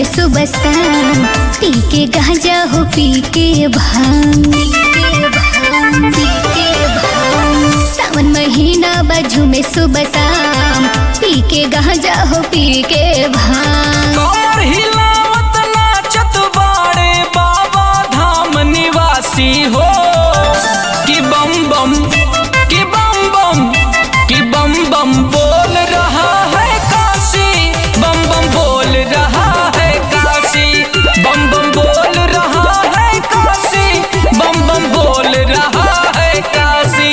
में सुबह शाम पी के गांजा हो पी के भांग पी के भांग, पी के भांग। सावन महीना बाजू में सुबह शाम पी के गांजा हो पी के भांग कमर हिलावत नाचत बाड़े बाबा धाम निवासी हो कि बम बम कि बम बम कि बम बम बोल रहा है काशी बम बम बोल रहा है काशी बम बम बोल रहा है काशी बम बम बोल रहा है काशी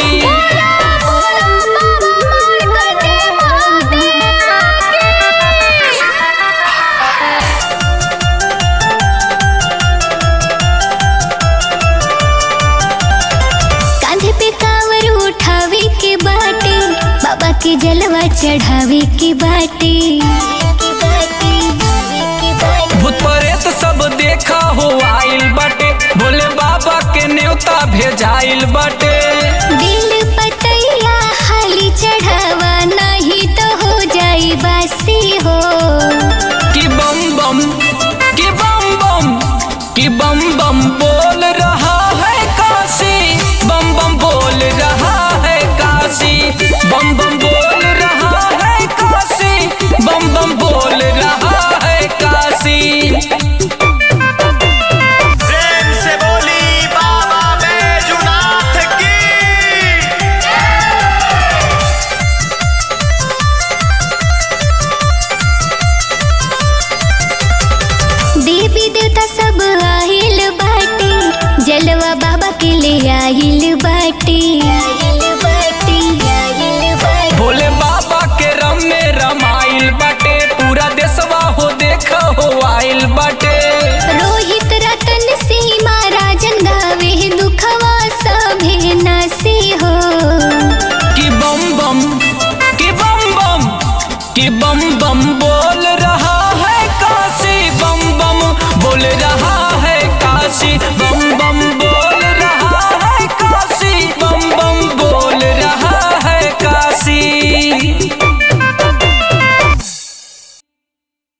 कांधे पे कांवर उठावे के बाटे बाबा के जलवा चढ़ावे के बाटे भूत प्रेत सब देखा हो आइल बाटे भोले बाबा के न्योता भेजाइल बाटे दिल पतैया हाली चढ़ावा नहीं तो हो जाई बासी हो कि बम बम कि बम बम कि बम बम बोल रहा है काशी बम बम बोल रहा है काशी बम बम बोल रहा है काशी बम बम बोल रहा है काशी प्रेम से बोली बाबा बैजुनाथ की देवी देवता सब आइल बाटे जलवा बाबा के ले आइल बाटे भोले बाबा के रम में रमाइल बाटे पूरा देशवा हो देख हो आइल बाटे रोहित रतन सीमा राजन गावे दुखवा सभे नसी हो कि बम बम कि बम बम कि बम बम बोल रहा है काशी बम बम बोल रहा